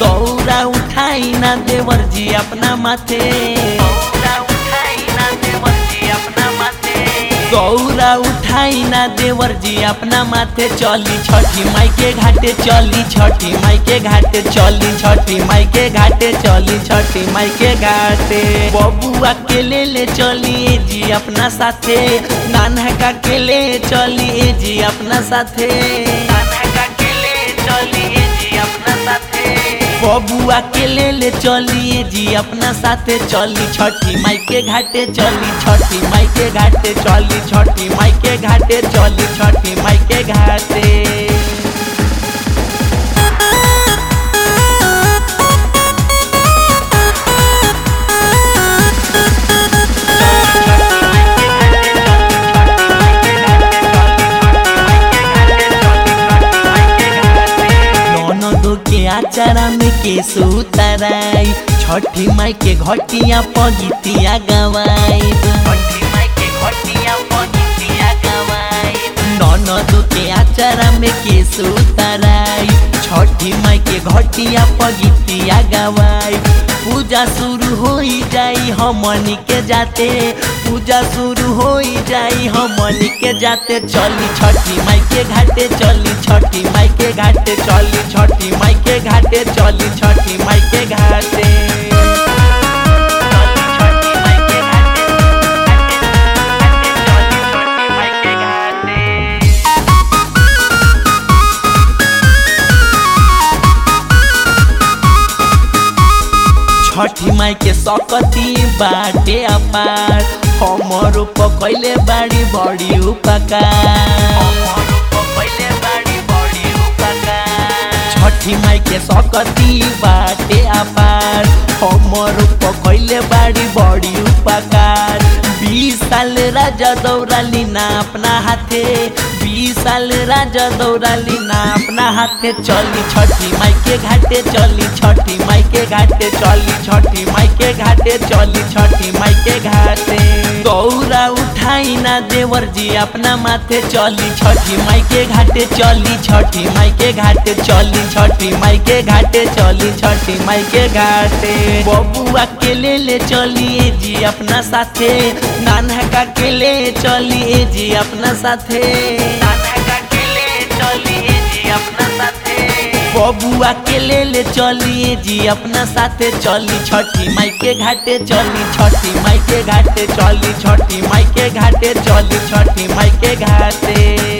दौरा उठाई ना देवर जी अपना माथे दौरा उठाई ना देवर जी अपना माथे दौरा उठाई ना देवर जी अपना माथे चली छठी माई के घाटे चली छठी माई के घाटे चली छठी माई के घाटे चली छठी माई के घाटे बबुआ के ले ले चली जी अपना साथे नानका के ले चली जी अपना साथे नानका के ले चली जी अपना साथे बबुआ के ले ले चलिए जी अपना साथे चली छठी माई के घाटे चली छठी माई के घाटे चली छठी माई के घाटे चली छठी माई के घाटे ननदो के आचारा में के सुतराई छठी माई के घटिया पगितिया गवाई छठी माई के घटिया पगितिया गवाई ननदो के आचारा में के सुतराई छठी माई के घटिया पगितिया गवाई पूजा शुरू हो जाई हमनी के जाते पूजा शुरू हो जाई हमनी के जाते चली छठी माई के घाटे चली छठी माई के घाटे चली छठी माई के घाटे चली छठी माई के घाटे चली छठी माई के घाटे, घाटे, घाटे, चली छठी माई के घाटे। छठी माई के सकती बाटे अपार हमर पकैले बाड़ी बड़ी उपकार छठी माई के सकती बाटे अपार हमर पकैले बाड़ी बड़ी उपकार बीस साल राजा दौड़ाली ना अपना हाथे बीस साल राजा दौड़ाली ना अपना हाथे चली छठी माई के घाटे चली छठी माई के घाटे चली छठी माई के घाटे चली छठी माई के घाटे दौरा उठाई ना देवर जी अपना माथे चली छठी माई के घाटे चली छठी माई के घाटे चली छठी माई के घाटे चली छठी माई के घाटे बबुआ के ले ले चलिए जी अपना साथे नानका के ले चलिए जी अपना साथे नानका के ले चलिए जी अपना साथे बबुआ के ले ले चलिए जी अपना साथे चली छठी माई के घाटे चली छठी माई के घाटे चली छठी माई के घाटे चली छठी माई के घाटे